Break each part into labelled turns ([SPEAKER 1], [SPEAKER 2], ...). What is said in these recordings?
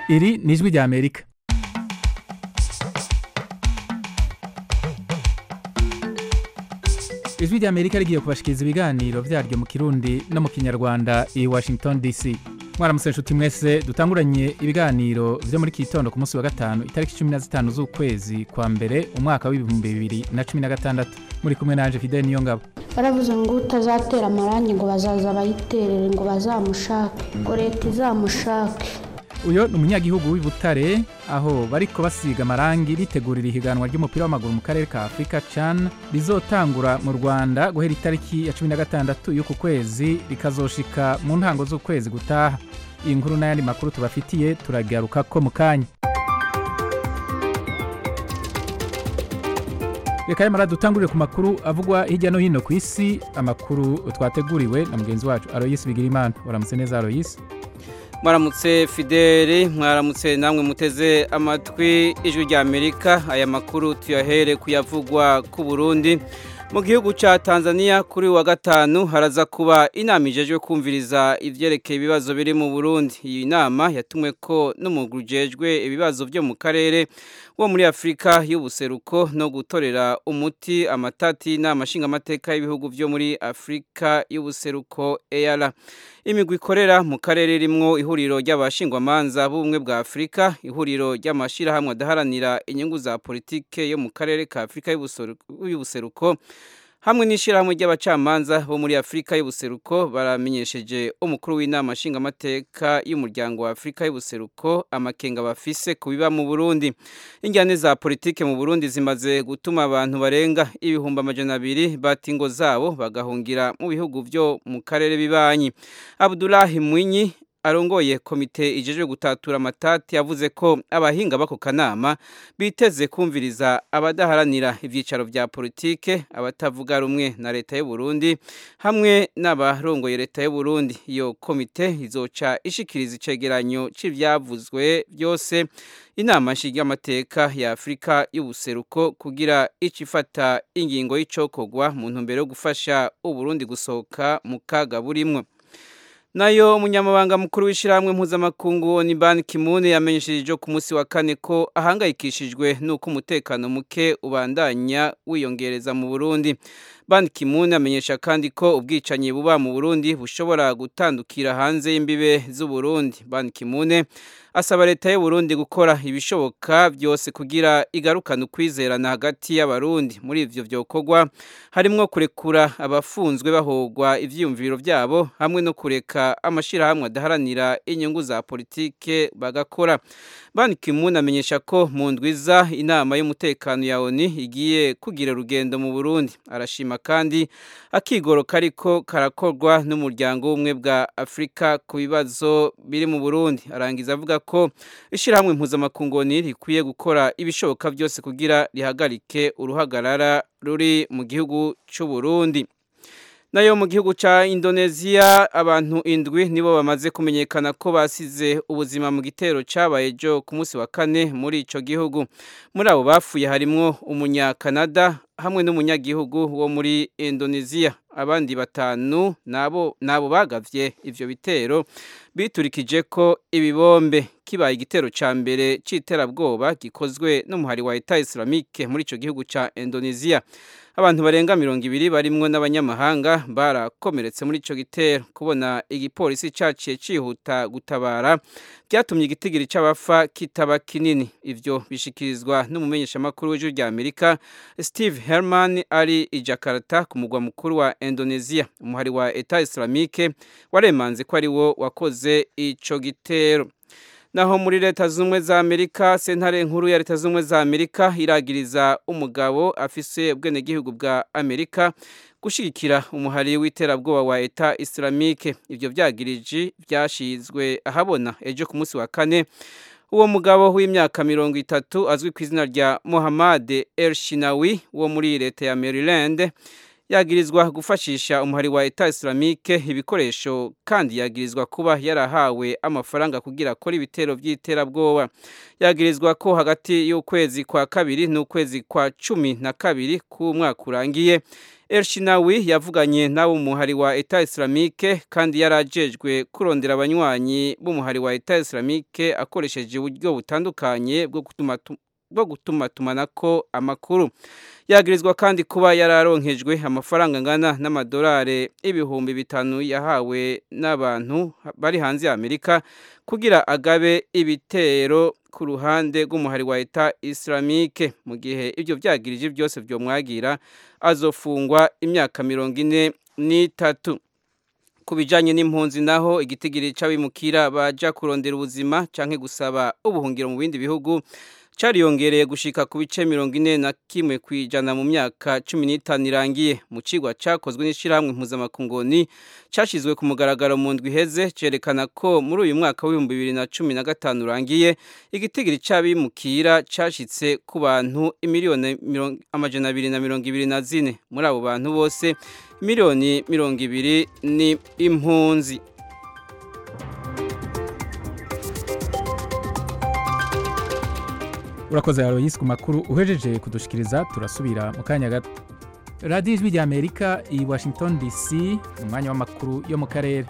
[SPEAKER 1] iri ni ijwi rya amerika ijwi rya amerika rigiye kubashikiriza ibiganiro vyaryo mu kirundi no mu kinyarwanda i washington dc mwaramutse nshuti mwese dutanguranye ibiganiro vyo muri kitondo ku munsi wa gatanu itariki cumi na zitanu z'ukwezi kwa mbere umwaka w'ibihumbi bibiri na cumi na gatandatu muri kumwe nanje fideli niyo ngabo
[SPEAKER 2] baravuze ngo utazatera amarangi ngo bazaza bayiterere ngo bazamushake ngo leta izamushake
[SPEAKER 1] uyo ni umunyagihugu w'i Butare aho bariko basiga amarangi bitegurira ihiganwa ry'umupira w'amaguru mu karere ka afurika can rizotangura mu rwanda guhera itariki ya cumi na gatandatu y'uku kwezi rikazoshika mu ntango z'ukwezi gutaha iyi nkuru n'ayandi makuru tubafitiye turagaruka ko mu kanya reka yamara dutangurire ku makuru avugwa hirya no hino ku isi amakuru twateguriwe na mugenzi wacu aroyisi bigirimana waramutse neza aroyisi
[SPEAKER 3] mwaramutse fideli mwaramutse namwe muteze amatwi ijwi rya amerika aya makuru tuyahere kuyavugwa ku burundi mu gihugu cya tanzania kuri wa gatanu haraza kuba inama ijejwe kumviriza ivyerekeye ibibazo biri mu burundi iyi nama yatumwe ko n'umugwi ujejwe ibibazo byo mu karere wo muri afurika y'ubuseruko no gutorera umuti amatati n'amashingamateka y'ibihugu byo muri afurika y'ubuseruko eyara imigwi ikorera mu karere rimwo ihuriro ry'abashingwamanza b'ubumwe bwa afurika ihuriro ry'amashyirahamwe adaharanira inyungu za politike yo mu karere ka afurika y'ubuseruko hamwe n'ishyirahamwe ry'abacamanza bo muri afurika y'ubuseruko baramenyesheje umukuru w'inama nshingamateka y'umuryango wa afurika y'ubuseruko amakenga bafise ku biba mu burundi injyane za politike mu burundi zimaze gutuma abantu barenga ibihumbi amajana abiri bata ingo zabo bagahungira mu bihugu byo mu karere bibanyi abdulahi mwinyi arongoye komite ijeje gutatura amatati yavuze ko abahinga bako kanama biteze kumviriza abadaharanira ivyicaro vya politike abatavuga rumwe na leta y'u Burundi hamwe n'abarongoye leta y'u Burundi iyo komite izoca ishikiriza icegeranyo c'ivyavuzwe byose inama nshingamateka ya Afurika y'ubuseruko kugira icifata ingingo y'icokogwa mu ntumbero yo gufasha u Burundi gusohoka mu kaga burimwo nayo umunyamabanga mukuru w'ishyirahamwe mpuzamakungu ni ban kimune yamenyesheje ku munsi wa kane ko ahangayikishijwe n'uko umutekano muke ubandanya wiyongereza mu burundi ban kimune amenyesha kandi ko ubwicanyi buba mu burundi bushobora gutandukira hanze y'imbibe z'uburundi ban kimune asaba leta y'uburundi gukora ibishoboka byose kugira igarukane ukwizerana hagati y'abarundi muri ivyo vyokorwa harimwo kurekura abafunzwe bahogwa ivyiyumviro vyabo hamwe no kureka amashirahamwe adaharanira inyungu za politike bagakora ban kimune amenyesha ko mu ndwiza inama y'umutekano ya oni igiye kugira urugendo mu burundi arashima kandi akigoro kariko karakorwa n'umuryango w'ubumwe bwa afurika ku bibazo biri mu burundi arangiza avuga ko ishyirahamwe mpuzamakungu rikwiye gukora ibishoboka byose kugira rihagarike uruhagarara ruri mu gihugu cy'u Burundi nayo mu gihugu cya indoneziya abantu indwi nibo bamaze kumenyekana ko basize ubuzima mu gitero cyabaye ejo ku munsi wa kane muri icyo gihugu muri abo bapfuye harimwo umunyakanada hamwe n'umunyagihugu wo muri indoneziya abandi batanu nabo nabo bagavye ivyo bitero biturikije ko ibibombe kibaye igitero ca mbere c'iterabwoba gikozwe n'umuhari wa Etat Islamique muri ico gihugu ca Indonesia abantu barenga mirongo ibiri barimwo n'abanyamahanga barakomeretse muri ico gitero kubona igipolisi caciye cihuta gutabara byatumye igitigiri c'abafa kitaba kinini ivyo bishikirizwa n'umumenyeshamakuru w'ijuru rya Amerika Steve Herman ari i Jakarta ku mugwa mukuru wa Indonesia umuhari wa Etat Islamique waremanze ko ari wo wakoze ico gitero naho muri leta z'ubumwe za amerika sentare nkuru ya leta z'ubumwe za amerika iragiriza umugabo afise ubwenegihugu bwa amerika gushyigikira umuhari w'iterabwoba wa eta islamike ibyo byagiriji byashyizwe ahabona ejo ku munsi wa kane uwo mugabo w'imyaka mirongo itatu azwi ku izina rya Mohamed El Shinawi wo muri leta ya Maryland yagirizwa gufashisha umuhari wa Etat Islamique ibikoresho kandi yagirizwa kuba yarahawe amafaranga kugira akora ibitero by'iterabwoba yagirizwa ko hagati y'ukwezi kwa kabiri n'ukwezi kwa cumi na kabiri k'umwaka urangiye Elshinawi yavuganye n'abo muhari wa Etat Islamique kandi yarajejwe kurondera abanywanyi b'umuhari wa Etat Islamique akoresheje uburyo butandukanye bwo gutuma bwo gutuma tumanako amakuru yagirizwa kandi kuba yararonkejwe amafaranga angana n'amadolari ibihumbi bitanu yahawe n'abantu bari hanze ya Amerika kugira agabe ibitero ku ruhande rw'umuhari wa Etat Islamique mu gihe ibyo byagirije byose byo mwagira azofungwa imyaka mirongo ine n'itatu ku bijyanye n'impunzi naho igitigiri cy'abimukira baja kurondera ubuzima cyangwa gusaba ubuhungiro mu bindi bihugu cariyongereye gushika ku bice mirongo ine na kimwe ku ijana mu myaka cumi n'itanu irangiye mu cigwa cakozwe n'ishirahamwe mpuzamakungoni cashizwe ku mugaragaro mu ndwi iheze cerekana ko muri uyu mwaka w'ibihumbi bibiri na cumi na gatanu urangiye igitigiri c'abimukira cashitse ku bantu imiliyoni amajana abiri na mirongo ibiri na zine muri abo bantu bose miliyoni mirongo ibiri ni impunzi
[SPEAKER 1] urakoze Aloysi ku makuru uhejeje kudushikiriza turasubira mu kanya gato radiyo ijwi ry'amerika i washington dc umwanya w'amakuru yo mu karere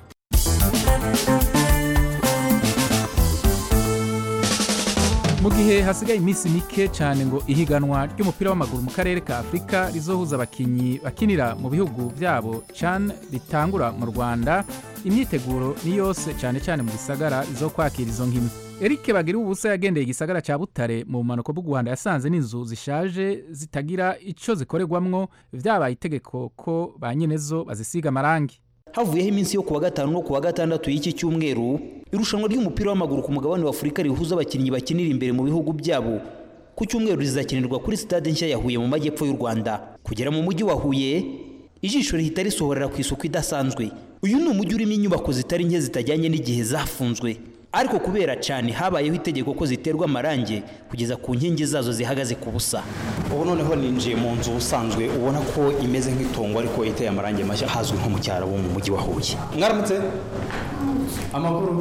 [SPEAKER 1] mu gihe hasigaye iminsi mike cyane ngo ihiganwa ry'umupira w'amaguru mu karere ka afurika rizohuza abakinnyi bakinira mu bihugu byabo can ritangura mu rwanda imyiteguro ni yose cyane cyane mu gisagara zo kwakira izo nkino Eric bagira ubusa yagendeye igisagara cya Butare mu bumanuko bw'u Rwanda yasanze n'inzu zishaje zitagira icyo zikorerwamwo byabaye itegeko ko ba nyenezo bazisiga amarangi
[SPEAKER 4] havuyeho iminsi yo kuwa gatanu no kuwa gatandatu y'iki cyumweru irushanwa ry'umupira w'amaguru ku mugabane wa Afurika rihuza abakinnyi bakinira imbere mu bihugu byabo ku cyumweru rizakinirwa kuri stade nshya ya Huye mu majyepfo y'u Rwanda kugera mu mujyi wa Huye ijisho rihita risohorera ku isuku idasanzwe uyu ni umujyi urimo inyubako zitari nke zitajyanye n'igihe zafunzwe ariko kubera cyane habayeho itegeko ko ziterwa amarangi kugeza ku nkingi zazo zihagaze ku busa
[SPEAKER 5] ubu noneho ninjiye mu nzu usanzwe ubona ko imeze nk'itongo ariko iteye amarangi mashya hazwi nko mu cyaro wo mu mujyi wa Huye mwaramutse amakuru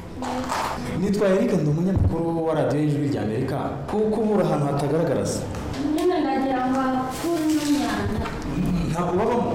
[SPEAKER 5] nitwa Eric ndi umunyamakuru wa radiyo y'ijwi rya Amerika kuko ubura ahantu hatagaragara se
[SPEAKER 2] nyine nagira ngo hakure n'imyanda
[SPEAKER 5] ntabwo babamo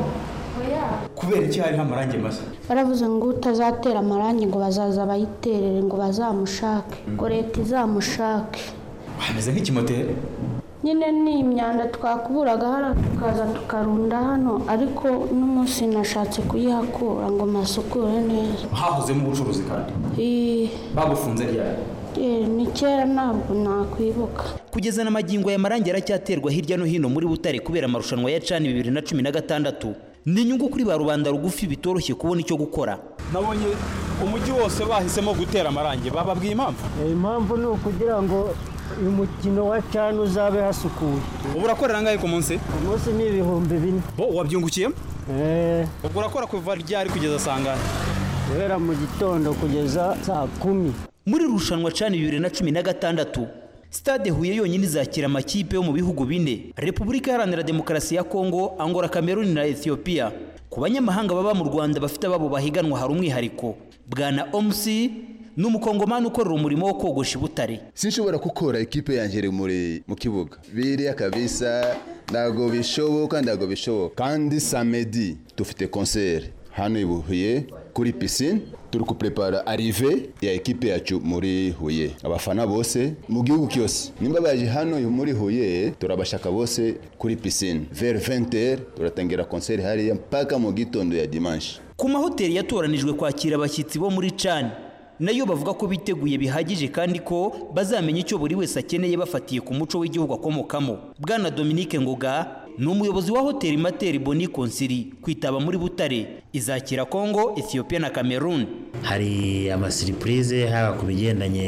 [SPEAKER 5] kubera iki hariho amarangi mashya
[SPEAKER 2] baravuze ngo utazatera amarangi ngo bazaza bayiterere ngo bazamushake ngo leta izamushake
[SPEAKER 5] hameze nk'ikimoteri
[SPEAKER 2] nyine ni imyanda twakuburaga hano tukaza tukarunda hano ariko n'umunsi nashatse kuyihakura ngo masukure neza
[SPEAKER 5] hahozemo ubucuruzi kandi
[SPEAKER 2] Ii,
[SPEAKER 5] bagufunze ryari
[SPEAKER 2] eh, ni kera ntabwo nakwibuka
[SPEAKER 4] kugeza na magingo aya marangi aracyaterwa hirya no hino muri Butare kubera amarushanwa ya cani bibiri na cumi na gatandatu ni inyungu kuri ba rubanda rugufi bitoroshye kubona icyo gukora
[SPEAKER 5] nabonye umujyi wose bahisemo gutera amarangi bababwiye impamvu
[SPEAKER 6] impamvu ni ukugira ngo uyu mukino wa cani uzabe hasukuye
[SPEAKER 5] ubu urakorera angahe ku munsi
[SPEAKER 6] umunsi ni ibihumbi bine
[SPEAKER 5] bo wabyungukiyemo
[SPEAKER 6] Eh,
[SPEAKER 5] ubwo urakora kuva ryari kugeza sangana
[SPEAKER 6] guhera mu gitondo kugeza saa kumi
[SPEAKER 4] muri iri rushanwa cani bibiri na cumi na gatandatu stade huye yonyine izakira amakipe yo mu bihugu bine repubulika iharanira demokarasi ya kongo angola kameruni na ethiopia ku banyamahanga baba mu rwanda bafite ababo bahiganwa hari umwihariko bwana omusi ni umukongomani ukorera umurimo wo kogosha i butare
[SPEAKER 7] sinshobora gukora ikipe yanjye muri mu kibuga biriya kabisa ntabwo bishoboka ntabwo bishoboka kandi samedi dufite konseri hano i Huye kuri pisine turi kuprepara arive ya ekipe yacu muri Huye abafana bose mu gihugu cyose nimba baje hano muri Huye turabashaka bose kuri pisine vers 20h turatangira konseri hariya mpaka mu gitondo ya dimanche
[SPEAKER 4] ku mahoteli yatoranijwe kwakira abashyitsi bo muri cani nayo bavuga ko biteguye bihagije kandi ko bazamenya icyo buri wese akeneye bafatiye ku muco w'igihugu akomokamo bwana dominique ngoga ni umuyobozi wa hoteli materi boni konsiri kwitaba muri butare izakira kongo ethiopia na cameroon
[SPEAKER 8] hari amasiripurize haba ku bigendanye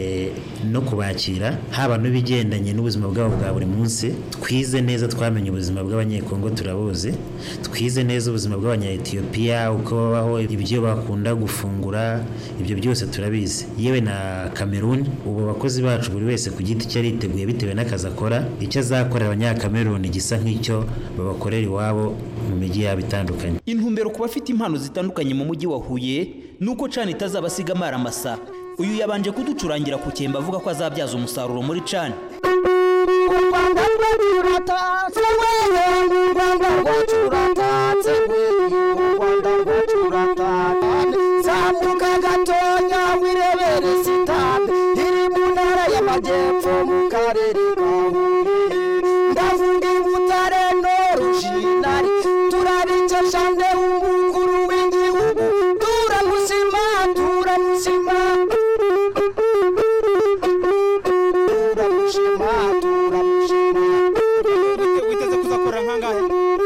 [SPEAKER 8] no kubakira haba n'ibigendanye n'ubuzima bwabo bwa buri munsi twize neza twamenye ubuzima bw'abanyekongo turabuzi twize neza ubuzima bw'abanyayetiyopiya uko babaho ibyo bakunda gufungura ibyo byose turabizi yewe na kameruni ubu abakozi bacu buri wese ku giti cye ariteguye bitewe n'akazi akora icyo azakorera abanyakameruni gisa nk'icyo babakorera iwabo mu mijyi yabo itandukanye
[SPEAKER 4] intumbero ku bafite impano zitandukanye mu mujyi wa huye ni uko cani itazabasiga amaramasa uyu yabanje kuducurangira ku cyemba avuga ko azabyaza umusaruro muri cani
[SPEAKER 9] u rwanda rwacu ruratatse wewe u rwanda rwacu ruratatse wewe u rwanda rwacu ruratatse zambuka gatonya wirebere sitade iri mu ntara y'amajyepfo mu karere ka huye ndavuga i butare no rushinari turabikesha nde umukuru w'igihugu turamushima turamushima turamushima turamushima
[SPEAKER 5] witeze kuzakora nkangahe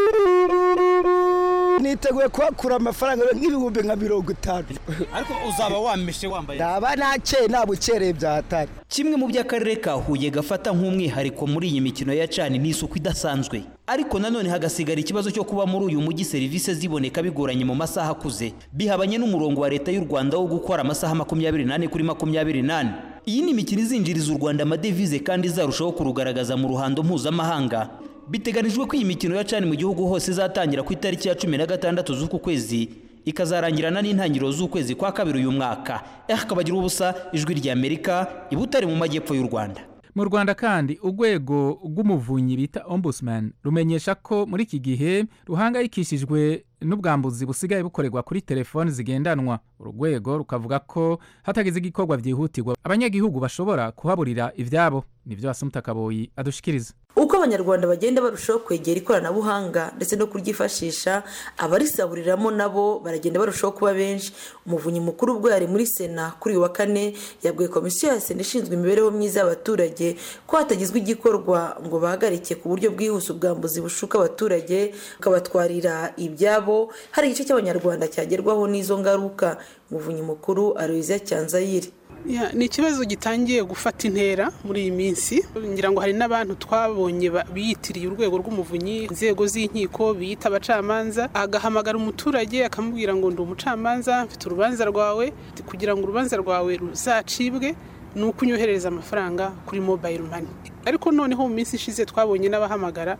[SPEAKER 6] niteguye kuhakura amafaranga nk'ibihumbi nka mirongo itanu
[SPEAKER 5] ariko uzaba wameshe wambaye
[SPEAKER 6] ndaba nakeye nta bukereye byahatari
[SPEAKER 4] kimwe mu by'akarere ka huye gafata nk'umwihariko muri iyi mikino ya cani ni isuku idasanzwe ariko nanone hagasigara ikibazo cyo kuba muri uyu mujyi serivisi ziboneka bigoranye mu masaha akuze bihabanye n'umurongo wa leta y'u rwanda wo gukora amasaha makumyabiri n'ane kuri makumyabiri n'ane iyi ni imikino izinjiriza u rwanda amadevize kandi izarushaho kurugaragaza mu ruhando mpuzamahanga biteganijwe ko iyi mikino ya cani mu gihugu hose izatangira ku itariki ya cumi na gatandatu z'uku kwezi ikazarangirana n'intangiriro z'ukwezi kwa kabiri uyu mwaka akabagira ubusa ijwi ry'amerika i butare mu majyepfo y'u rwanda
[SPEAKER 1] mu rwanda kandi urwego rw'umuvunyi bita ombudsman rumenyesha ko muri iki gihe ruhangayikishijwe n'ubwambuzi busigaye bukorerwa kuri telefoni zigendanwa uru rwego rukavuga ko hatagize igikorwa byihutirwa abanyagihugu bashobora kuhaburira ibyabo nibyo wasumuta kaboyi adushikiriza
[SPEAKER 10] uko abanyarwanda bagenda barushaho kwegera ikoranabuhanga ndetse no kuryifashisha abarisaburiramo nabo baragenda barushaho kuba benshi umuvunyi mukuru ubwo yari muri sena kuri uyu wa kane yabwiye komisiyo ya sena ishinzwe imibereho myiza y'abaturage ko hatagizwe igikorwa ngo bahagarike ku buryo bwihuse ubwambuzi bushuka abaturage bukabatwarira ibyabo hari igice cy'abanyarwanda cyagerwaho n'izo ngaruka umuvunyi mukuru aruyiza cyanzayire
[SPEAKER 11] Ya, ni ikibazo gitangiye gufata intera muri iyi minsi ngira ngo hari n'abantu twabonye ba- biyitiriye urwego rw'umuvunyi inzego z'inkiko biyita abacamanza agahamagara umuturage akamubwira ngo ndi umucamanza mfite urubanza rwawe kugira ngo urubanza rwawe ruzacibwe ni uko unyoherereza amafaranga kuri mobile money ariko noneho mu minsi ishize twabonye n'abahamagara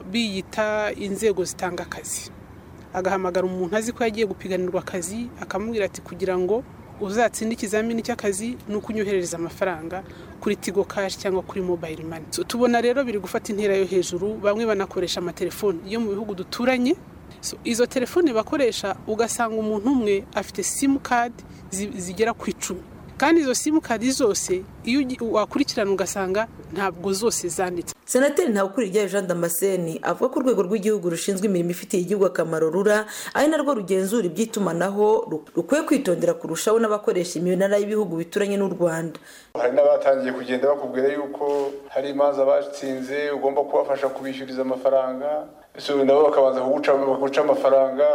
[SPEAKER 11] biyita inzego zitanga akazi agahamagara umuntu azi ko yagiye gupiganirwa akazi akamubwira ati kugira ngo uzatsinde ikizamini cy'akazi ni uko unyoherereza amafaranga kuri tigo kashi cyangwa kuri mobile money So, tubona rero biri gufata intera yo hejuru bamwe banakoresha amatelefoni yo mu bihugu duturanye So, izo telefone bakoresha ugasanga umuntu umwe afite simukadi zigera ku icumi kandi izo simukadi zose iyo ugi- wakurikirana ugasanga ntabwo zose zanditse
[SPEAKER 10] senateri ntawukuriryayo jean damascene avuga ko urwego rw'igihugu rushinzwe imirimo ifitiye igihugu akamaro rura ari narwo rugenzura iby'itumanaho ru- rukwiye kwitondera kurushaho n'abakoresha iminara y'ibihugu bituranye n'u rwanda
[SPEAKER 12] hari n'abatangiye kugenda bakubwira yuko hari imanza batsinze ugomba kubafasha kubishyuriza amafaranga ese nabo bakabanza kuguca baguca amafaranga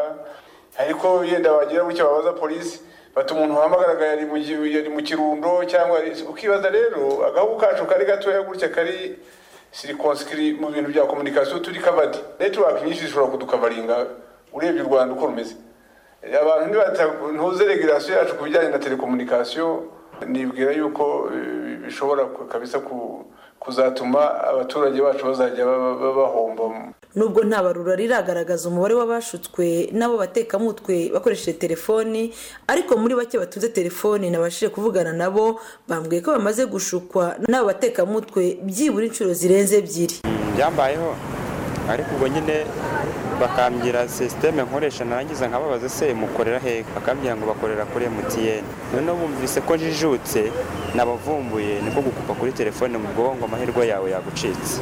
[SPEAKER 12] ariko yenda bagira gutya babaza polisi bati umuntu wahamagaraga yari mu gi- yari mu kirundo cyangwa yari- ukibaza rero agahugu kacu kari gatoya gutya kari sirikonsikiri mu bintu bya komunikasiyo turi kavadi netiwaki nyinshi zishobora kudukavaringa urebye u rwanda uko rumeze abantu ntibata- ntuze regulasiyo yacu ku bijyanye na telekomunikasiyo nibwira yuko eh, bishobora ku- kabisa ku- kuzatuma abaturage bacu bazajya ba- ba- bahomba
[SPEAKER 10] nubwo nta barura riragaragaza umubare w'abashutswe n'abo batekamutwe bakoresheje telefoni ariko muri bake batunze telefoni nabashije kuvugana nabo bambwiye ko bamaze gushukwa n'abo batekamutwe byibura inshuro zirenze ebyiri
[SPEAKER 13] byambayeho ariko ubwo nyine bakambwira sisiteme nkoresha narangiza nkababaza se mukorera hehe bakambwira ngo bakorera kuri emutiyeni noneho bumvise ko njijutse nabavumbuye niko gukupa kuri telefone mu bwonko amahirwe yawe yagucitse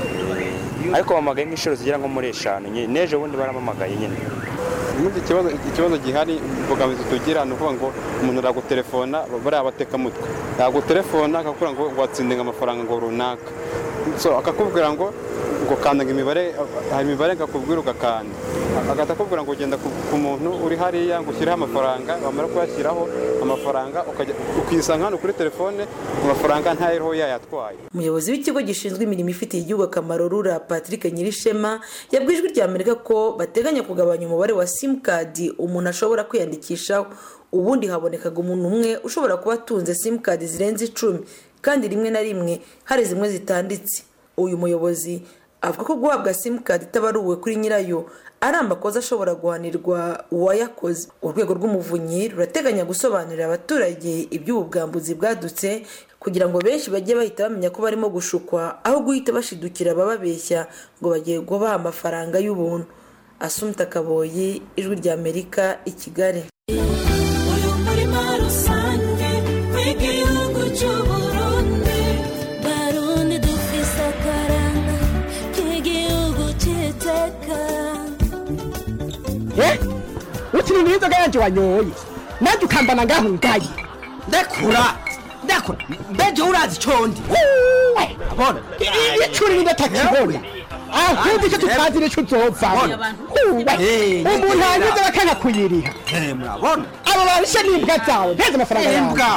[SPEAKER 13] Eh, ariko bamagaye nk'inshuro zigera nko muri eshanu nyine n'ejo bundi baramamagaye nyine
[SPEAKER 14] ubundi ikibazo ikibazo gihari imbogamizi tugira ni ukuvuga ngo umuntu aragutelefona bariya batekamutwe yagutelefona akakubwira ngo watsindinga amafaranga ngo runaka so akakubwira ngo ngo kandaga imibare hari imibare ngakubwira ugakanda agahita akubwira ngo ugenda ku ku muntu uri hariya ngo ushyireho amafaranga wamara kuyashyiraho amafaranga ukajya ukisanga hano kuri telefone amafaranga ntayiriho yayatwaye
[SPEAKER 10] umuyobozi w'ikigo gishinzwe imirimo ifitiye igihugu akamaro rura patrick nyirishema yabwiye ijwi rya amerika ko bateganya kugabanya umubare wa simukadi umuntu ashobora kwiyandikishaho ubundi habonekaga umuntu umwe ushobora kuba atunze simukadi zirenze icumi kandi rimwe na rimwe hari zimwe zitanditse uyu muyobozi avuga ko guhabwa simukadi itabaruwe kuri nyirayo ari amakosa ashobora guhanirwa uwayakoze urwego rw'umuvunyi rurateganya gusobanurira abaturage iby'ubu bwambuzi bwadutse kugira ngo benshi bajye bahita bamenya ko barimo gushukwa aho guhita bashidukira abababeshya ngo bagiye kubaha amafaranga y'ubuntu asumta kaboyi ijwi rya amerika i kigali
[SPEAKER 15] uyu murima rusange w'igihugu cy'uburundi barundi dufise akaranga k'igihugu cy'iteka
[SPEAKER 16] ukiri n'inzoga yanjye wanyoye nanjye ukambana ngaho ngaye
[SPEAKER 9] ndekura ndekura mbeje urazi icondi
[SPEAKER 16] abona icuri n'indatakibona ahubwo icyo tutazi nicyo uzovamo umuntu hanyuze bakanga kuyiriha
[SPEAKER 9] murabona
[SPEAKER 16] abo barishe n'imbwa zawe nteze amafaranga yawe
[SPEAKER 9] imbwa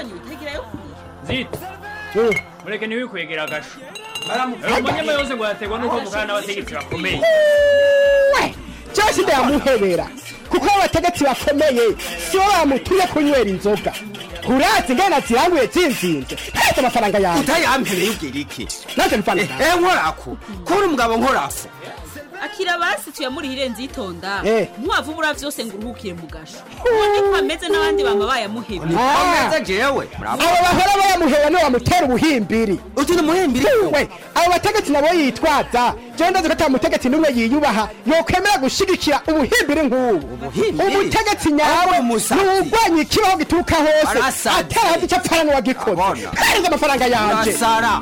[SPEAKER 17] zita mureke ntiwikwegera agasho umunyama yose ngo yaterwa n'uko mukana n'abategetsi bakomeye
[SPEAKER 16] cyose ndayamuhebera kuko abategetsi bakomeye sibo bamutumye kunywera inzoga urazi ngana ziranguye zinzinze nteze amafaranga yawe
[SPEAKER 9] utayampereye ubwira iki
[SPEAKER 16] nanjye mfana
[SPEAKER 9] eh nkorako kuri umugabo nkorako
[SPEAKER 18] akira basi tuyamurihire nzitonda
[SPEAKER 16] Eh.
[SPEAKER 18] ntiwavubura vyose ngo uruhukire mu gasho ubundi ko ameze n'abandi bama bayamuhebye
[SPEAKER 9] ameze jewe
[SPEAKER 16] abo bahora bayamuhera niwe bamutera ubuhimbiri
[SPEAKER 9] uti ni umuhimbiri
[SPEAKER 16] we abo bategetsi nabo yitwaza jewe ndazi ko ata mutegetsi n'umwe yiyubaha yokwemera gushigikira ubuhimbiri nk'ubu umutegetsi nyawe nuwurwanya ikibaho gituruka hose
[SPEAKER 9] Arasaze.
[SPEAKER 16] atarazi icyo apfana n'uwagikoze hereza amafaranga yanje
[SPEAKER 9] urasara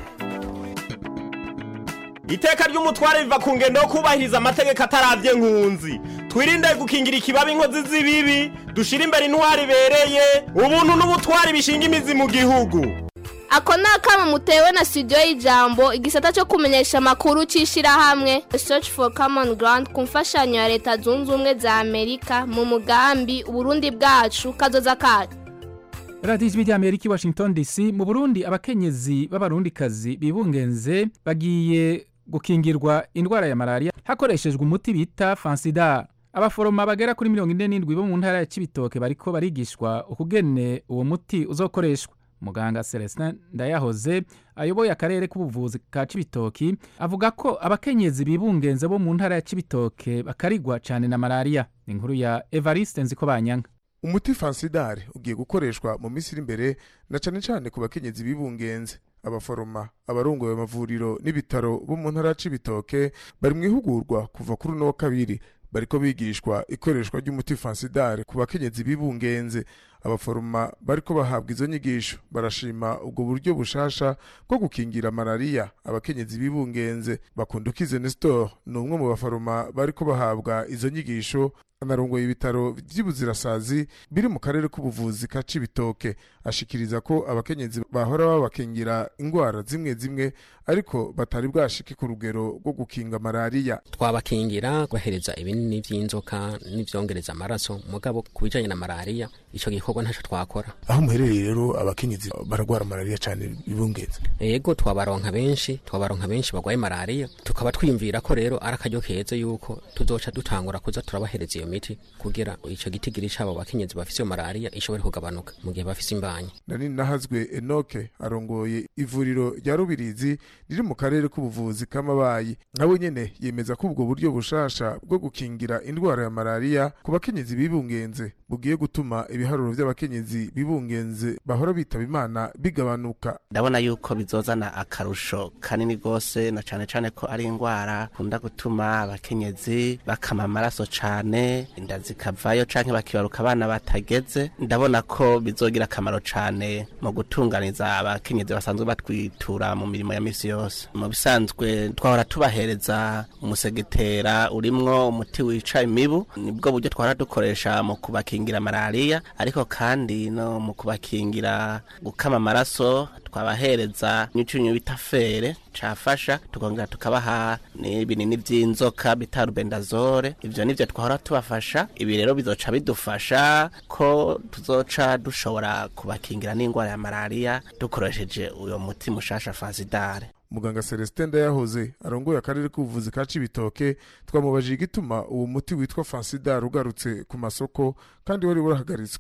[SPEAKER 19] iteka ry'umutware riva ku ngendo yo kubahiriza amategeko ataravye nkunzi twirinde gukingira ikibabi inkozi z'ibibi dushire imbere intwari ibereye ubuntu n'ubutwari bishinga imizi mu gihugu
[SPEAKER 20] ako ni akama mutewe na studio y'ijambo igisata cyo kumenyesha amakuru cy'ishyirahamwe search for common ground ku mfashanyo ya leta zunze ubumwe za amerika mu mugambi uburundi bwacu kazoza kacu
[SPEAKER 1] radiyo ijwi ry'amerika i washington dc mu burundi abakenyezi b'abarundikazi bibungenze bagiye gukingirwa indwara ya malariya hakoreshejwe umuti bita fansidar abaforoma bagera kuri mirongo ine n'indwi bo mu ntara ya kibitoke bariko barigishwa ukugene uwo muti uzokoreshwa muganga celestin ndayahoze ayoboye akarere k'ubuvuzi ka cibitoki avuga ko abakenyezi bibungenze bo mu ntara ya cibitoke bakarigwa cyane na malariya ni inkuru ya evariste nziko banyanga
[SPEAKER 21] umuti fansidare ugiye gukoreshwa mu minsi iri imbere na cyane cyane ku bakenyezi bibungenze abaforoma abarongoye amavuriro n'ibitaro bo mu ntara ya cibitoke bari mu ihugurwa kuva kuri uno wa kabiri bariko bigishwa ikoreshwa ry'umuti fansidare ku bakenyezi bibungenze abaforoma bariko bahabwa izo nyigisho barashima ubwo buryo bushasha bwo gukingira malariya abakenyezi bibungenze bakundukize nestor ni umwe mu baforoma bariko bahabwa izo nyigisho anarongoye ibitaro vy'ibuzirasazi biri mu karere k'ubuvuzi ka cibitoke ashikiriza ko abakenyezi bahora babakingira ingwara zimwe zimwe ariko batari bwashike ku rugero rwo gukinga malariya
[SPEAKER 22] twabakingira kubahereza ibinini vy'inzoka n'ivyongereza amaraso mugabo ku bijanye na malariya ico gikorwa ntaco twakora
[SPEAKER 21] aho muherereye rero abakenyezi baragwara malariya cyane bibungenze
[SPEAKER 22] ego twabaronka benshi twabaronka benshi bagwaye malariya tukaba twiyumvira ko rero ari akaryo keza yuko tuzoca dutangura kuza turabahereza iyo miti kugira ico gitigiri cabo bakenyezi bafise iyo malariya ishobore kugabanuka mu gihe bafise imbanyi
[SPEAKER 21] nani nahazwe enoke arongoye ivuriro rya rubirizi riri mu karere k'ubuvuzi k'amabayi nawe nyene yemeza ko ubwo buryo bushasha bwo gukingira indwara ya malariya ku bakenyezi bibungenze bugiye gutuma ibiharuro vy'abakenyezi bibungenze bahora bitaba imana bigabanuka
[SPEAKER 23] ndabona yuko bizozana akarusho kanini rwose na cane cane ko ari indwara kunda gutuma abakenyezi bakama amaraso cane inda zikavayo canke bakibaruka abana batageze ndabona ko bizogira akamaro cane mu gutunganiza abakenyezi basanzwe batwitura mu mirimo ya misi yose mu bisanzwe twahora tubahereza umusegetera urimwo umuti wica imibu nibwo buryo twahora dukoresha mu kubakingira malariya ariko kandi no mu kubakingira gukama amaraso twabahereza n'icyunyu bita fere cafasha tukongera tukabaha n'ibinini vy'inzoka bita rubendazole ivyo nivyo twahora tubafasha ibi rero bizoca bidufasha ko tuzoca dushobora kubakingira n'indwara ya malariya dukoresheje uyo muti mushasha fansidare
[SPEAKER 21] muganga celestin ndayahoze arongoye akarere k'ubuvuzi ka cibitoke twamubajije igituma uwo muti witwa fansidar ugarutse ku masoko kandi wari warahagaritswe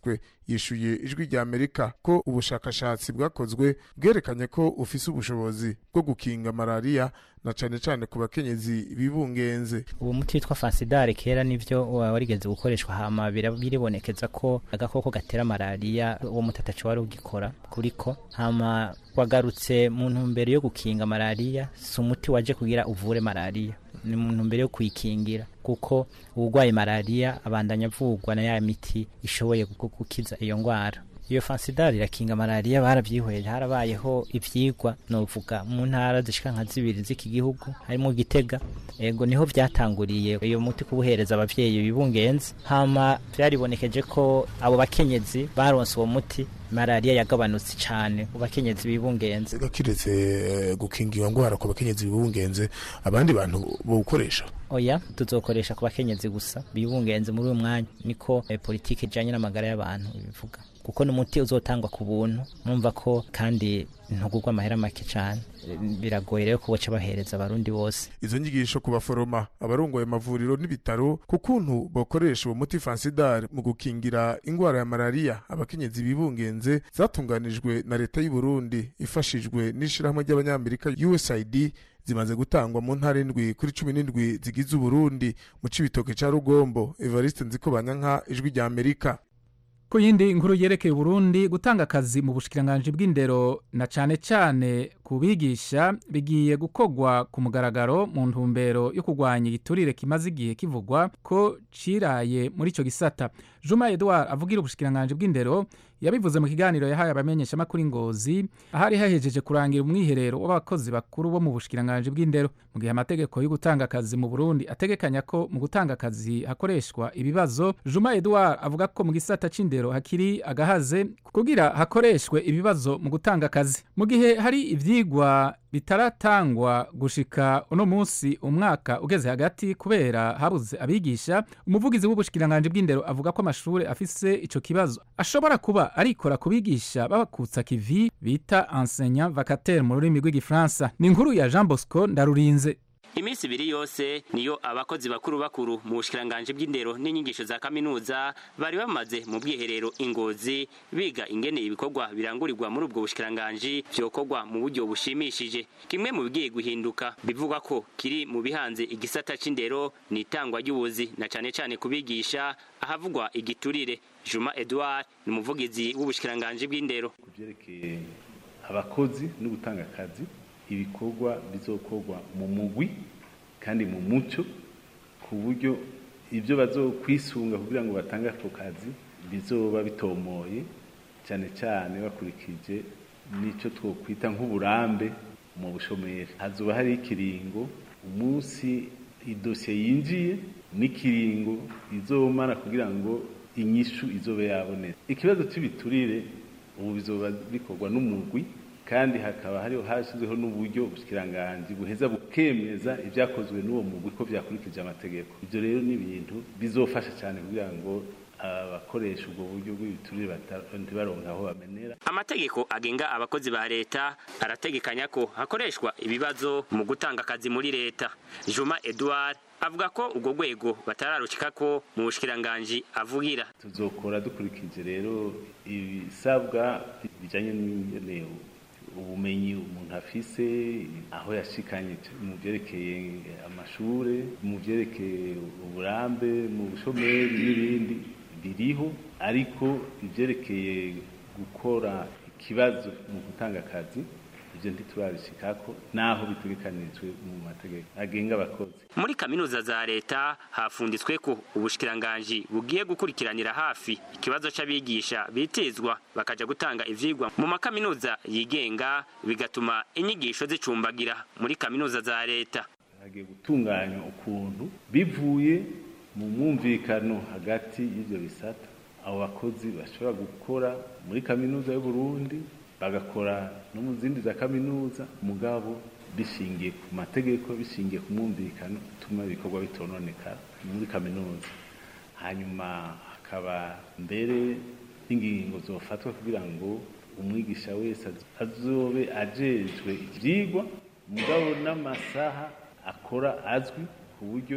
[SPEAKER 21] yishuye ijwi rya amerika ko ubushakashatsi bwakozwe bwerekanye ko ufise ubushobozi bwo gukinga malariya na cane cane ku bakenyezi bibungenze
[SPEAKER 2] uwo muti witwa fansidare kera nivyo warigeze gukoreshwa hama bira- biribonekeza ko agakoko gatera malariya uwo muti ataco wari ugikora kuriko hama wagarutse mu ntumbero yo gukinga malariya si umuti waje kugira uvure malariya ni mu ntumbero yo kuyikingira kuko uwurwaye malariya abandanya avurwa na ya miti ishoboye gu- gukiza iyo ngwara iyo fansidari irakinga malariya barabyihweje harabayeho ivyigwa novuga mu ntara zishika nka zibiri z'iki gihugu harimo gitega ego niho vyatanguriye iyo muti kubuhereza abavyeyi bibungenze hama vyaribonekeje ko abo bakenyezi baronse uwo muti malariya yagabanutse cane mu bakenyezi bibungenze
[SPEAKER 21] kiretse eh, gukinga iyo ngwara ku bakenyezi bibungenze abandi bantu bawukoresha
[SPEAKER 2] oya tuzokoresha ku bakenyezi gusa bibungenze muri uyu mwanya niko eh, politiki ijanye n'amagara y'abantu bivuga kuko n'umuti uzotangwa ku buntu numva ko kandi ntugurwa amahera make cane Eh, biragoye rero ko boca bahereza abarundi bose
[SPEAKER 21] izo nyigisho ku baforoma abarongoye amavuriro n'ibitaro ku kuntu bakoresha uwo muti fansidar mu gukingira ingwara ya malariya abakenyezi bibungenze zatunganijwe na leta y'u Burundi ifashijwe n'ishirahamwe ry'abanyamerika USAID zimaze gutangwa mu ntara indwi kuri cumi n'indwi zigize uburundi mu cibitoke ca rugombo evariste nziko banyanka ijwi rya amerika
[SPEAKER 1] ku yindi nkuru yerekeye uburundi gutanga akazi mu bushikiranganji bw'indero na cane cane ku bigisha bigiye gukorwa ku mugaragaro mu ntumbero yo kurwanya igiturire kimaze igihe kivugwa ko ciraye muri ico gisata juma edouard avugira ubushikiranganji bw'indero yabivuze mu kiganiro yahaye abamenyeshamakuru ingozi ahari hahejeje kurangira umwiherero w'abakozi bakuru bo mu bushikiranganji bw'indero mu gihe amategeko yo gutanga akazi mu burundi ategekanya ko mu gutanga akazi hakoreshwa ibibazo juma edouard avuga ko mu gisata c'indero hakiri agahaze kugira hakoreshwe ibibazo mu gutanga akazi mu gihe hari ivyigwa bitaratangwa gushika uno munsi umwaka ugeze hagati kubera habuze abigisha umuvugizi w'ubushikiranganji bw'indero avuga ko amashure afise ico kibazo ashobora kuba arikora ku bigisha babakutsa kivi bita enseignant vacataire mu rurimi rw'igifaransa ni inkuru ya jean bosco ndarurinze
[SPEAKER 3] iminsi ibiri yose niyo abakozi bakuru bakuru mu bushikiranganji bw'indero n'inyigisho za kaminuza bari bamaze mu bwiherero ingozi biga ingene ibikorwa birangurirwa muri ubwo bushikiranganji vyokorwa mu buryo bushimishije kimwe mu bigiye guhinduka bivugwa ko kiri mu bihanze igisata c'indero ni itangwa ry'ubuzi na cane cane kubigisha ahavugwa igiturire juma edouard ni umuvugizi w'ubushikiranganji bw'indero
[SPEAKER 7] kuvyerekeye abakozi no gutanga akazi ibikorwa bizokorwa mu mugwi kandi mu muco ku buryo ibyo bazokwisunga kugira ngo batange ako kazi bizoba bitomoye cyane cyane bakurikije n'icyo twokwita nk'uburambe mu bushomeri hazoba hari ikiringo umunsi idosiye yinjiye n'ikiringo izomara kugira ngo inyishu izobe yabonetse ikibazo cy'ibiturire ubu bizoba bikorwa n'umugwi kandi hakaba hariho hashyizweho n'uburyo ubushyikiranganji buheza bukemeza ibyakozwe n'uwo mugwi ko byakurikije amategeko ibyo rero ni ibintu bizofasha cyane kugira ngo abakoresha ubwo buryo bw'ibiturire bata- ntibaronke aho bamenera
[SPEAKER 3] amategeko agenga abakozi ba leta arategekanya ko hakoreshwa ibibazo mu gutanga akazi muri leta juma edouard avuga ko ubwo rwego batararushikako mu bushikiranganji avugira
[SPEAKER 7] tuzokora dukurikije rero ibisabwa bijyanye n'ingene ubumenyi umuntu afise aho yashikanye mu byerekeye amashure mu byerekeye uburambe mu bushomeri n'ibindi biriho ariko ibyerekeye gukora ikibazo mu gutanga akazi ibyo ntiturabishikako naho bitegekanijwe mu mategeko agenga abakozi
[SPEAKER 3] muri kaminuza za leta hafunditswe ko ubushikiranganji bugiye gukurikiranira hafi ikibazo c'abigisha bitezwa bakaja gutanga ivyigwa mu makaminuza yigenga bigatuma inyigisho zicumbagira muri kaminuza za leta
[SPEAKER 7] hagiye gutunganywa ukuntu bivuye mu mwumvikano hagati y'ibyo bisata abo bakozi bashobora gukora muri kaminuza y'u Burundi bagakora no mu zindi za kaminuza mugabo bishingiye ku mategeko bishingiye ku mwumvikano utuma ibikorwa bitononekara muri kaminuza hanyuma hakaba mbere n'ingingo zofatwa kugira ngo umwigisha wese azobe ajejwe ivyigwa mugabo n'amasaha akora azwi ku buryo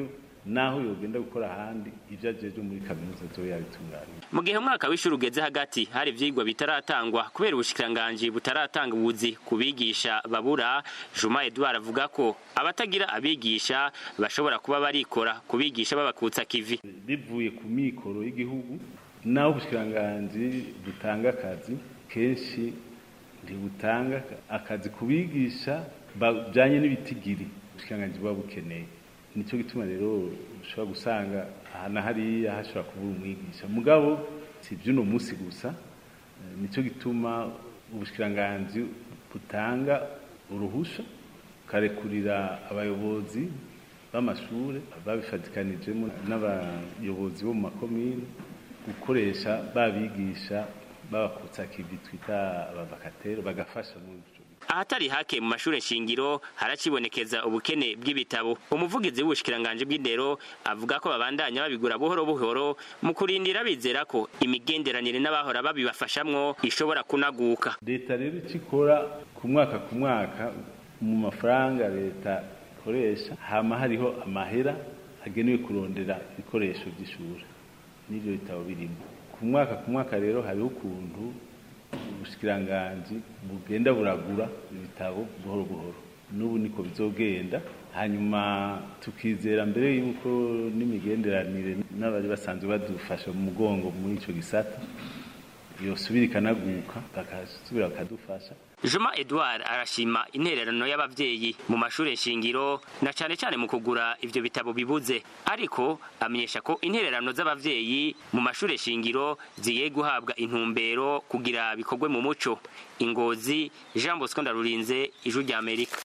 [SPEAKER 7] naho yogenda gukora ahandi ibyo ajeje muri kaminuza zoba yabitunganya
[SPEAKER 3] mu gihe umwaka w'ishuri ugeze hagati hari ivyigwa bitaratangwa kubera ubushikiranganji butaratanga ubuzi ku bigisha babura juma edouard avuga ko abatagira abigisha bashobora kuba barikora ku bigisha babakutsa kivi
[SPEAKER 7] bivuye ku mikoro y'igihugu naho ubushikiranganji butanga akazi kenshi ntibutanga akazi ku bigisha bajyanye n'ibitigiri ubushikiranganji buba bukeneye nicyo gituma rero ushobora gusanga aha na hariya hashobora kubura umwigisha mugabo si iby'uno munsi gusa nicyo gituma ubushikiranganji butanga uruhusha bukarekurira abayobozi b'amashuri babifatikanijemo n'abayobozi bo mu makomine gukoresha babigisha babakutsa kivi twita abavakatero bagafasha muri
[SPEAKER 3] ahatari hake mu mashuri shingiro haracibonekeza ubukene bw'ibitabo umuvugizi w'ubushikiranganje bw'indero avuga ko babandanya babigura buhoro buhoro mu kurindira bizera ko imigenderanire n'abahora babibafashamwo ishobora kunaguka
[SPEAKER 7] leta rero icyo ikora ku mwaka ku mwaka mu mafaranga leta ikoresha hama hariho amahera agenewe kurondera ibikoresho by'ishuri n'ibyo bitabo birimo ku mwaka ku mwaka rero hariho ukuntu ubushikiranganji bugenda buragura ibitabo buhoro buhoro n'ubu niko bizogenda hanyuma tukizera mbere yuko n'imigenderanire n'abari basanzwe badufasha mu mugongo muri icyo gisata yosubira ikanaguka bakasubira bakadufasha
[SPEAKER 3] Juma Edouard arashima intererano y'abavyeyi mu mashure shingiro na cane cane mu kugura ivyo bitabo bibuze ariko amenyesha ko intererano z'abavyeyi mu mashure shingiro zigiye guhabwa intumbero kugira bikorwe mu muco ingozi Jean Bosco Ndarurinze ijuru rya Amerika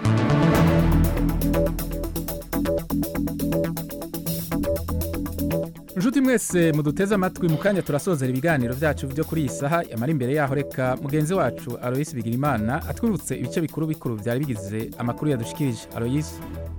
[SPEAKER 1] Nshuti mwese muduteze amatwi mu kanya turasozera ibiganiro byacu byo kuri iyi saha yamara imbere yaho reka mugenzi wacu Alois Bigirimana atwibutse ibice bikuru bikuru byari bigize amakuru yadushikirije Alois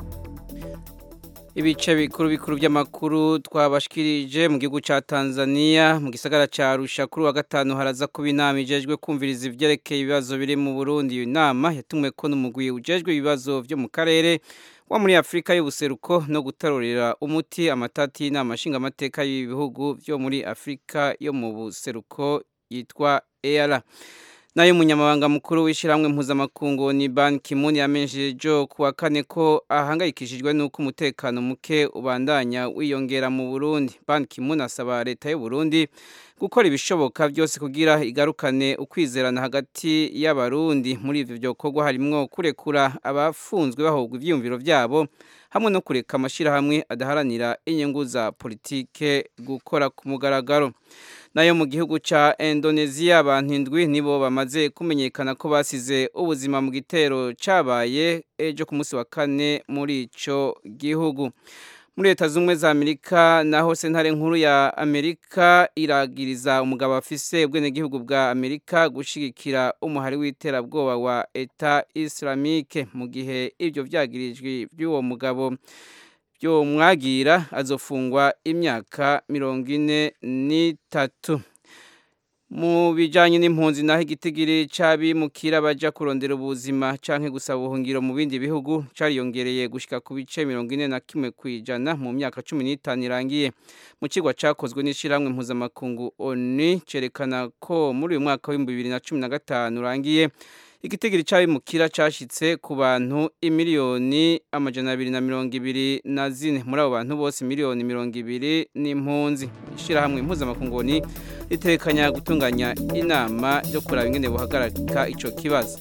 [SPEAKER 5] ibice bikuru bikuru by'amakuru twabashikirije mu gihugu cya Tanzania mu gisagara cya Arusha kuri wa gatanu haraza kuba inama ijejwe kumviriza ivyerekeye ibibazo biri mu Burundi iyo nama yatumwe ko n'umugwi ujejwe ibibazo byo mu karere wa muri Afrika y'ubuseruko no gutarurira umuti amatati y'inama nshingamateka y'ibihugu byo muri Afrika yo mu buseruko yitwa EALA nayo umunyamabanga mukuru w'ishyirahamwe mpuzamakungu ni Ban Ki-moon yamenyesheje jo kuwa kane ko ahangayikishijwe n'uko umutekano muke ubandanya wiyongera mu Burundi Ban Ki-moon asaba leta y'u Burundi gukora ibishoboka byose kugira igarukane ukwizerana hagati y'abarundi muri ivyo byokorwa harimwo kurekura abafunzwe bahogwa ivyiyumviro vyabo hamwe no kureka amashirahamwe adaharanira inyungu za politike gukora ku mugaragaro nayo mu gihugu ca Indonesia abantu indwi nibo bamaze kumenyekana ko basize ubuzima mu gitero cabaye ejo ku munsi wa kane muri ico gihugu muri leta z'ubumwe za amerika naho sentare nkuru ya amerika iragiriza umugabo afise ubwenegihugu bwa amerika gushigikira umuhari w'iterabwoba wa eta islamike mu gihe ibyo vyagirijwe by'uwo mugabo byo mwagira azofungwa imyaka mirongo ine n'itatu mu bijyanye n'impunzi naho igitigiri cy'abimukira bajya kurondera ubuzima cyangwa gusaba ubuhungiro mu bindi bihugu cyariyongereye gushyika ku bice mirongo ine na kimwe ku ijana mu myaka cumi n'itanu irangiye mu kigo cyakozwe n'ishyirahamwe mpuzamakungu oni cyerekana ko muri uyu mwaka w'ibihumbi bibiri na cumi na gatanu urangiye igitigiri cy'abimukira cyashyitse ku bantu imiliyoni amajana abiri na mirongo ibiri na zine muri abo bantu bose miliyoni mirongo ibiri n'impunzi ishyirahamwe mpuzamakungu ni ritekanya gutunganya inama yo kuraba ingene buhagarika icyo kibazo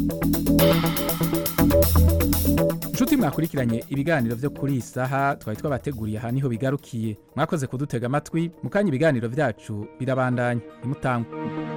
[SPEAKER 1] inshuti mwakurikiranye ibiganiro byo kuri iyi saha twari twabateguriye aha niho bigarukiye mwakoze kudutega amatwi mu kanya ibiganiro byacu birabandanya nimutangwe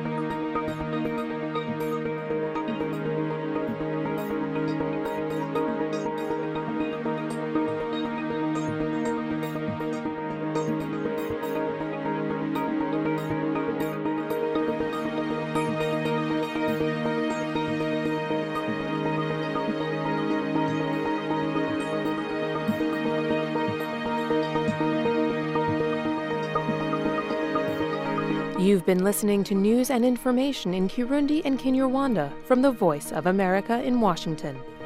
[SPEAKER 6] You've been listening to news and information in Kirundi and Kinyarwanda from the Voice of America in Washington.